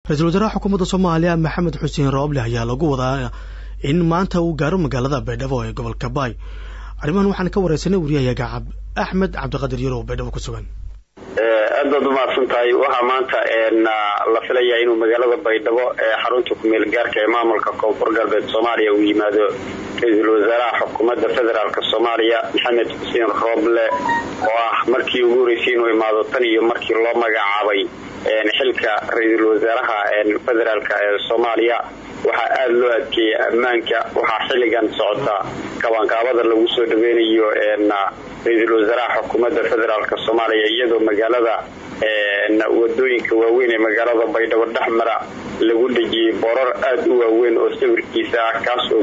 ra-iisul wasaaraha xukuumadda soomaaliya maxamed xuseen rooble ayaa lagu wadaa in maanta uu gaaro magaalada baydhabo ee gobolka baay arrimahan waxaan ka wareysanay wariyahayaga axmed cabdiqadir yarow baydhabo ku sugan aad baad umahadsan tahay waxaa maanta la filayaa inuu magaalada baydhabo ee xarunta kumeel gaarka ee maamulka koonfur galbeed soomaaliya uu yimaado ra-iisul wasaaraha xukuumadda federaalk soomaaliya maxamed xuseen rooble oo ah markii ugu horeysay inuu imaado tan iyo markii loo magacaabay xilka ra-iisul wasaaraha federaalk ee soomaaliya waxaa aada loo adkeeyey ammaanka waxaa xilligan socota kabankaabada lagu soo dhaweynayo ra-iisul wasaaraha xukuumadda federaalk soomaaliya iyadoo magaalada wadooyinka waaweyn ee magaalada baydhabo dhexmara lagu dhejiyey borar aada u waaweyn oo sawirkiisa ah kaas oo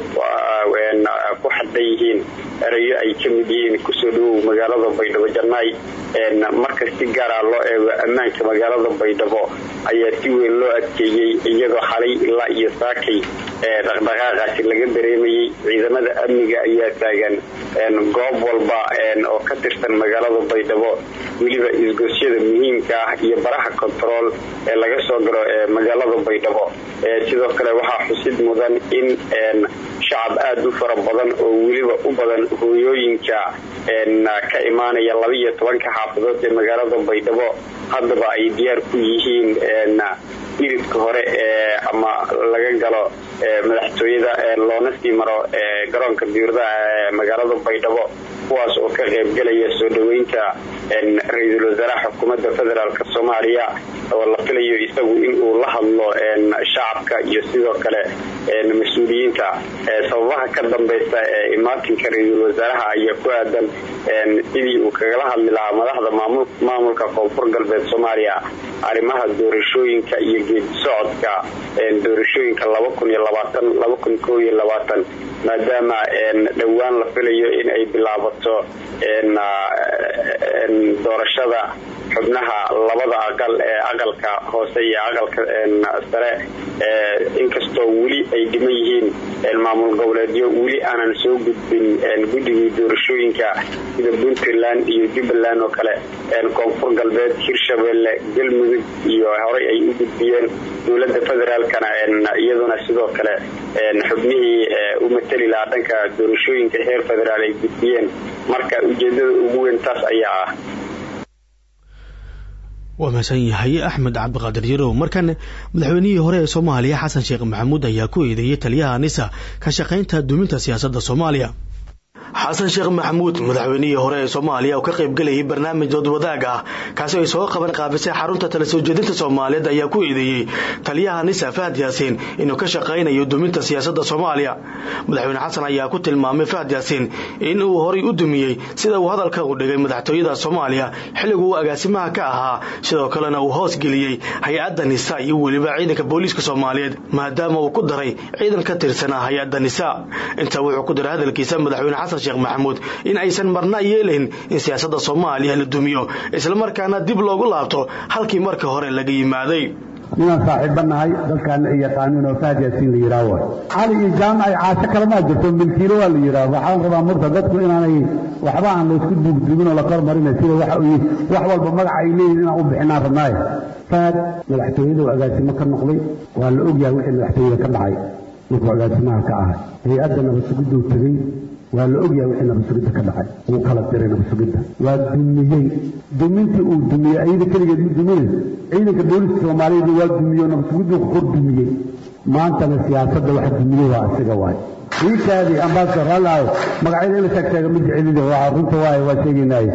ku xadhan yihiin erayo ay ka mid yihiin kusoo dhawow magaalada baydhabo jannaay marka si gaara loo eego ammaanka magaalada baydhabo ayaa si weyn loo adkeeyey iyadoo xalay ilaa iyo saakay dhaqdhaqaaqaasi laga dareemayey ciidamada amniga ayaa taagan goob walba oo ka tirsan magaalada baydhabo weliba isgosyada muhiimka ah iyo baraha kontarool ee laga soo galo magaalada baydhabo sidoo kale waxaa xusid mudan in shacab aada u fara badan oo weliba u badan hooyooyinka ka imaanaya labaiyo tobanka xaafadood ee magaalada baydhabo haddaba ay diyaar ku yihiin iridka hore ee ama laga galo madaxtooyada loona sii maro garoonka diuradaha ee magaalada baydhabo kuwaas oo ka qaybgelaya soo dhaweynta ra-iisul wasaaraha xukuumadda federaalk soomaaliya oo la filayo isagu inuu la hadlo shacabka iyo sidoo kale mas-uuliyiinta sababaha ka dambeysa ee imaatinka ra-iisul wasaaraha ayaa ku aadan sidii uu kagala hadli lahaa madaxda maamulka koonfur galbeed soomaaliya arrimaha doorashooyinka iyo geedi socodka doorashooyinka maadaama dhowaan la filayo in ay bilaabato doorashada xubnaha labada aqal ee aqalka hoose iyo aqalka sare inkastoo weli ay dhiman yihiin maamul goboleedyo weli aanan soo gudbin guddigii doorashooyinka sida puntland iyo jubbaland oo kale koonfur galbeed hirshabelle galmudug iyo horey ay u gudbiyeen dowlada federaalkana iyaduna sidoo kale xubnihii u matali lahaa dhanka doorashooyinka heer federaal ay gudbiyeen marka ujeedada ugu weyn taas ayaa ah waa mahadsan yahay axmed cabdiqaadir yarow markan madaxweynihii hore ee soomaaliya xasan sheekh maxamuud ayaa ku eedeeyey taliyaha nisa ka shaqaynta duminta siyaasadda soomaaliya xasan sheekh maxamuud madaxweynihii hore ee soomaaliya oo ka qaybgelayay barnaamij doodwadaag ah kaasi ay soo qaban qaabisay xarunta tala soo jeedinta soomaaliyeed ayaa ku eedeeyey taliyaha nisa fahad yaasiin inuu ka shaqaynayo duminta siyaasadda soomaaliya madaxweyne xasan ayaa ku tilmaamay fahad yaasiin in uu horay u dumiyey sida uu hadalka u dhigay madaxtooyada soomaaliya xilliguu agaasimaha ka ahaa sidoo kalena uu hoos geliyey hay-adda nisa iyo weliba ciidanka booliiska soomaaliyeed maadaama uu ku daray ciidan ka tirsanaa hay-adda nisa intaa wuxuu ku diray hadalkiisa madaxweyne xasan sheekh maxamuud in aysan marna yeelayn in siyaasadda soomaaliya la dumiyo islamarkaana dib loogu laabto halkii marka hore laga yimaaday ninaan saaxiibba nahay dalkaana ay yaqaanin oo fahad yaasiin la yidhaah way cali iyo jaamac ay caasho kalamaa jirto milkiilo waa la yidhaah waxaan rabaa murta dadku inaanay waxba aan laysku duugduugin oo la kor marinay sida waxa uu wax walba magaca ay leeyihin inaan u bixinaan rabnaaye fahad madaxtooyada uu agaasimo ka noqday waa la ogyahay wixii madaxtooyada ka dhacay markuu agaasimaha ka ahay hay-adda nabadsugiduu tegey waa la ogyahay wixii nabadsugidda ka dhacay wuu kala diray nabadsugidda waa dumiyey dumintii uu dumiyey ayada keligeed ma duminay ciidanka booliska soomaaliyeed waa dumiye oo nabadsugiddu kor dumiyey maantana siyaasadda waxa dumiyey waa asiga waay iikaadii ambasador hallaayo magacyada ina sheeg sheega ma jecelide waa runta waaye waa sheegaynaaye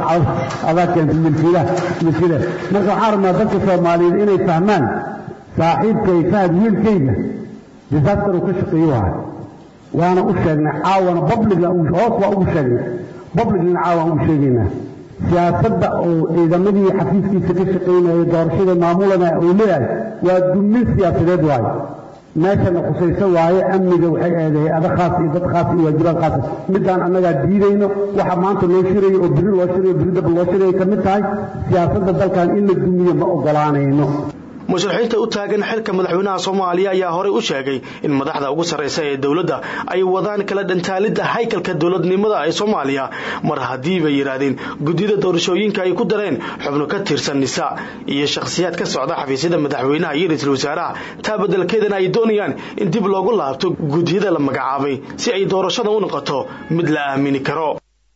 adaa keentay milkiilaha milkiilaha marka waxaan rabnaa dadka soomaaliyeed inay fahmaan saaxiibkay fahad wiilkayga disaster uu ka shaqeeyo waay waana u sheegnay caawana publicna hoos waa ugu sheegnay publicna caawan ugu sheegaynaa siyaasadda oo ciidamadii xafiiskiisa ka shaqaynaya doorashada maamulana uu leeyahay waa dumin siyaasadeed waaye meeshana khusayso waaye amniga waxay ahayd hay-ado khaas iyo dad khaas iyo waajibaad khaasa midaan annagaa diidayno waxa maanta loo shirayo oo biri loo shirayo biri daba loo shirayo ka mid tahay siyaasadda dalkan in la dumiyo ma ogolaanayno musharaxiinta u taagan xilka madaxweynaha soomaaliya ayaa horey u sheegay in madaxda ugu sarraysa ee dowladda ay wadaan kala dhantaalidda haykalka dowladnimada ee soomaaliya mar haddii bay yidhaahdeen guddiyada doorashooyinka ay ku dareen xubno ka tirsan nisa iyo shakhsiyaad ka socda xafiisyada madaxweynaha iyo ra-iisul wasaaraha taa beddelkeedana ay doonayaan in dib loogu laabto guddiyada la magacaabay si ay doorashada u noqoto mid la aamini karo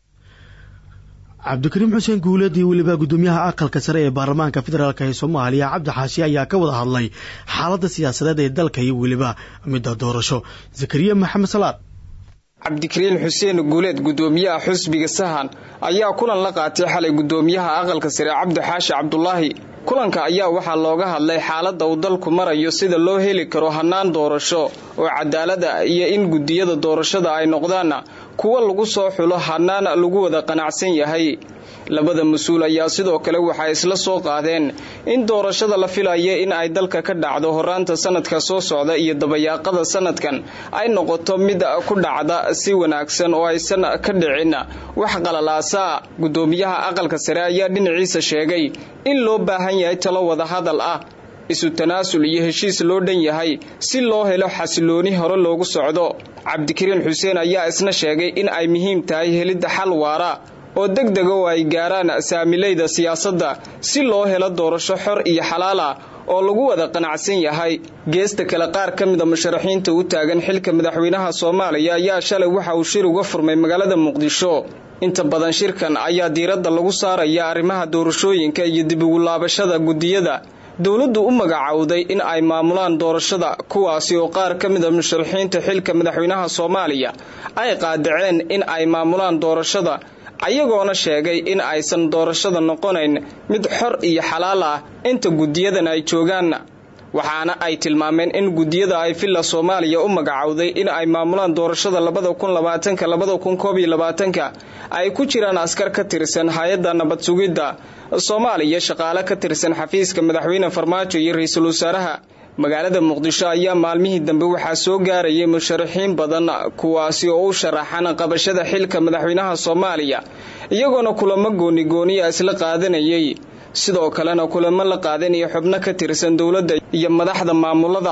cabdikariim xuseen guuleed iyo weliba guddoomiyaha aqalka sare ee baarlamaanka federaalk ee soomaaliya cabdi xaashi ayaa ka wada hadlay xaaladda siyaasadeed ee dalka iyo weliba midda doorasho zakariya maxamed salaad cabdikariin xuseen guuleed guddoomiyaha xusbiga sahan ayaa kulan la qaatay xalay guddoomiyaha aqalka sare cabdi xaashi cabdulaahi kulanka ayaa waxaa looga hadlay xaaladda uu dalku marayo sida loo heli karo hannaan doorasho oo cadaalada iyo in guddiyada doorashada ay noqdaan kuwa lagu soo xulo hannaan lagu wada qanacsan yahay labada mas-uul ayaa sidoo kale waxay isla soo qaadeen in doorashada la filaya in ay dalka ka dhacdo horaanta sanadka soo socda iyo dabayaaqada sanadkan ay noqoto mid ku dhacda si wanaagsan oo aysan ka dhicin wax qalalaasa guddoomiyaha aqalka sare ayaa dhinaciisa sheegay in loo baahan yahay talo wada hadal ah isu tanaasul iyo heshiis loo dhan yahay si loo helo xasilooni hore loogu socdo cabdikariin xuseen ayaa isna sheegay in ay muhiim tahay helidda xal waara oo deg dega oo ay gaaraan saamilayda siyaasadda si loo helo doorasho xor iyo xalaal ah oo lagu wada qanacsan yahay geesta kale qaar ka mida musharaxiinta u taagan xilka madaxweynaha soomaaliya ayaa shalay waxa uu shir uga furmay magaalada muqdisho inta badan shirkan ayaa diiradda lagu saaraya arrimaha doorashooyinka iyo dib ugu laabashada guddiyada dowladdu u magacowday in ay maamulaan doorashada kuwaasi oo qaar ka mida musharaxiinta xilka madaxweynaha soomaaliya ay qaadaceen in ay maamulaan doorashada ayagoona sheegay in aysan doorashada noqonayn mid xor iyo xalaal ah inta guddiyadan ay joogaan waxaana ay tilmaameen in guddiyada ay villa soomaaliya u magacowday in ay maamulaan doorashada labada kun labaatanka labada kun koob iyo labaatanka ay ku jiraan askar ka tirsan hay-adda nabad sugidda soomaaliya shaqaale ka tirsan xafiiska madaxweyne farmaajo iyo ra-iisul wasaaraha magaalada muqdisho ayaa maalmihii dambe waxaa soo gaarayay musharaxiin badan kuwaasi oo u sharaxan qabashada xilka madaxweynaha soomaaliya iyagoona kulamo goonigooniya isla qaadanayay sidoo kalena kulamo la qaadanaya xubno ka tirsan dowladda iyo madaxda maamulada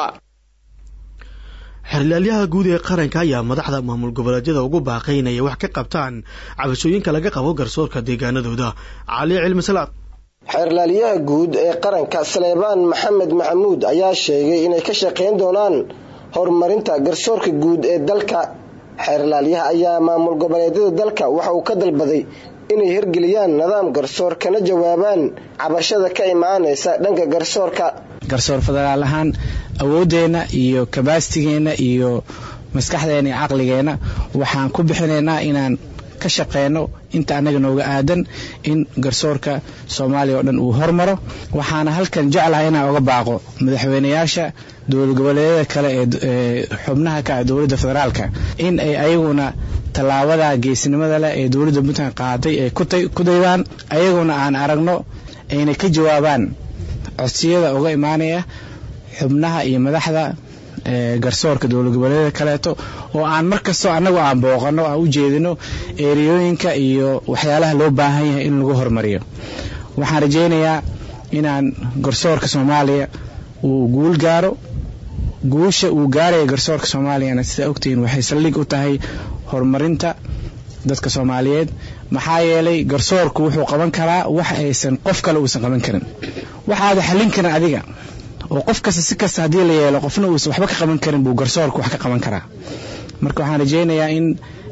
xerlaalyaha guud ee qaranka ayaa madaxda maamul goboleedyada ugu baaqay inay wax ka qabtaan cabashooyinka laga qabo garsoorka deegaanadooda cali cilmi salaad xeerlaalyaha guud ee qaranka saleebaan maxamed maxamuud ayaa sheegay inay ka shaqayn doonaan horumarinta garsoorka guud ee dalka xeerlaalyaha ayaa maamul goboleedyada dalka waxa uu ka dalbaday inay hirgeliyaan nidaam garsoor kana jawaabaan cabashada ka imaanaysa dhanka garsoorka garsoor federaal ahaan awooddeenna iyo kabaastigeena iyo maskaxdeena iyo caqligeenna waxaan ku bixinaynaa inaan ka shaqeyno inta annaga nooga aadan in garsoorka soomaaliya oo dhan uu hormaro waxaana halkan jeclahay inaan oga baaqo madaxweynayaasha dowlad goboleedyada kale ee xubnaha ka ah dowladda federaalka in ay ayaguna tallaabada geesinimada leh ee dowladda puntland qaaday ay ku daydaan ayaguna aan aragno ayna ka jawaabaan codsiyada uga imaanaya xubnaha iyo madaxda garsoorka dowlad goboleedyada kaleeto oo aan mar kastoo annagu aan booqanno aan u jeedino eeriyooyinka iyo waxyaalaha loo baahan yahay in lagu hormariyo waxaan rajaynayaa inaan garsoorka soomaaliya uu guul gaaro guusha uu gaaraya garsoorka soomaaliyana sidaa ogtihiin waxay saldhig u tahay horumarinta dadka soomaaliyeed maxaa yeelay garsoorku wuxuu qaban karaa wax aysan qof kale uusan qaban karin waxaada xallin karin adiga oo qof kasta si kasta haddii la yeelo qofna uusan waxba ka qaban karin buu garsoorku wax ka qaban karaa marka waxaan rajaynayaa in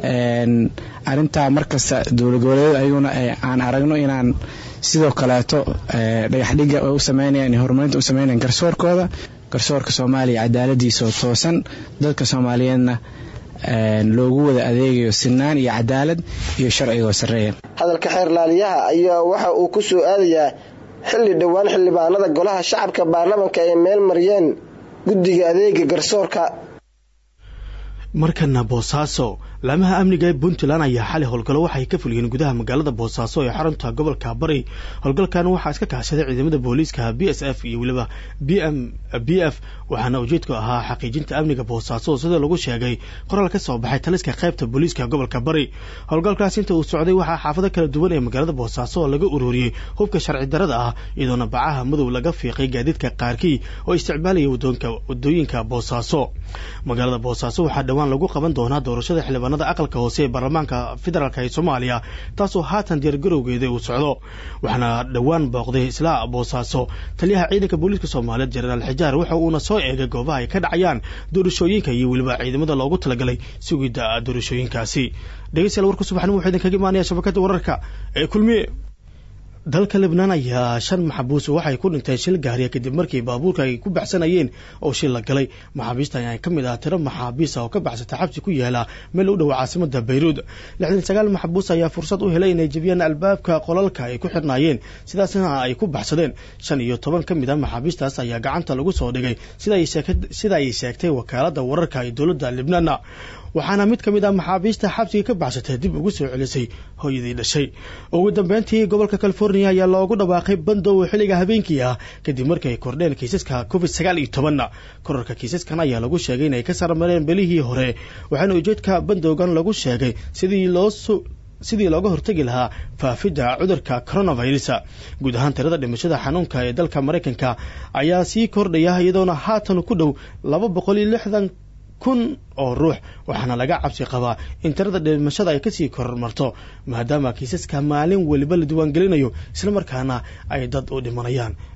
arintaa markasta dowlad goboleedyada ayaguna aan aragno inaan sidoo kaleeto dhagaxdhiga u sameynayaan horumarinta u sameynayaan garsoorkooda garsoorka soomaaliya cadaaladiisoo toosan dadka soomaaliyeedna loogu wada adeegayo sinaan iyo cadaalad iyo sharcigoo sarreeya hadalka xeerlaaliyaha ayaa waxa uu ku soo aadayaa xilli dhowaan xildhibaanada golaha shacabka baarlamanka ay meel mariyeen guddiga adeega garsoorka markana boosaaso laamaha amniga ee puntland ayaa xali howlgallo waxay ka fuliyeen gudaha magaalada boosaaso ee xarunta gobolka bari howlgalkan waxaa iska kaashaday ciidamada booliiska b s f iyo weliba b m b f waxaana ujeedku ahaa xaqiijinta amniga boosaaso sida lagu sheegay qoraal ka soo baxay taliska qaybta booliiska gobolka bari howlgalkaas inta uu socday waxaa xaafado kala duwan ee magaalada boosaaso oo laga ururiyey hubka sharci darada ah iyadoona bacaha madow laga fiiqay gaadiidka qaarkii oo isticmaalaya wadooyinka boosaaso magaalada boosaaso waxaa dhowaan lagu qaban doonaa doorashada xildhibaanada aqalka hoose ee baarlamaanka federaalk ee soomaaliya taasoo haatan diyaargarowgeeda uu socdo waxaana dhowaan booqday isla boosaaso taliyaha ciidanka booliiska soomaaliyeed jenaraal xijaar waxa uuna soo eegay goobaha ay ka dhacayaan doorashooyinka iyo weliba ciidamada loogu talagalay sugidda doorashooyinkaasi dhegeystayaal warka subaxnimo wuxuu idinkaga imaanaya shabakada wararka ee kulmiye dalka libnaan ayaa shan maxabuus waxay ku dhinteen shil gaariya kadib markii baabuurka ay ku baxsanayeen oo shil la galay maxaabiista ayaa ka mid ah tiro maxaabiis oo ka baxsata xabsi ku yaala meel u dhow caasimada bayruud lixdan sagaal maxabuus ayaa fursad u helay inay jebiyaan albaabka qolalka ay ku xirnaayeen sidaasna ay ku baxsadeen shan iyo toban ka mid a maxaabiistaas ayaa gacanta lagu soo dhigay sida ay sheegtay wakaalada wararka ee dowladda libnaanna waxaana mid ka mid ah maxaabiista xabsiga ka baxsatay dib ugu soo celisay hooyadii dhashay ugu dambeyntii gobolka california ayaa loogu dhawaaqay bandow xilliga habeenkii ah kadib markii ay kordheen kiisaska covid sagaal iyo tobanna korarka kiisaskan ayaa lagu sheegay inay ka sarmareen belihii hore waxaana ujeedka bandowgan lagu sheegay sidii loo sidii looga hortegi lahaa faafidda cudurka coronavirus guud ahaan tirada dhimashada xanuunka ee dalka maraykanka ayaa sii kordhaya iyadoona haatan ku dhow laba boqol iyo lixdan kun oo ruux waxaana laga cabsi qabaa in tirada dhimashada ay kasii kormarto maadaama kiisaska maalin weliba la diiwaangelinayo islamarkaana ay dad u dhimanayaan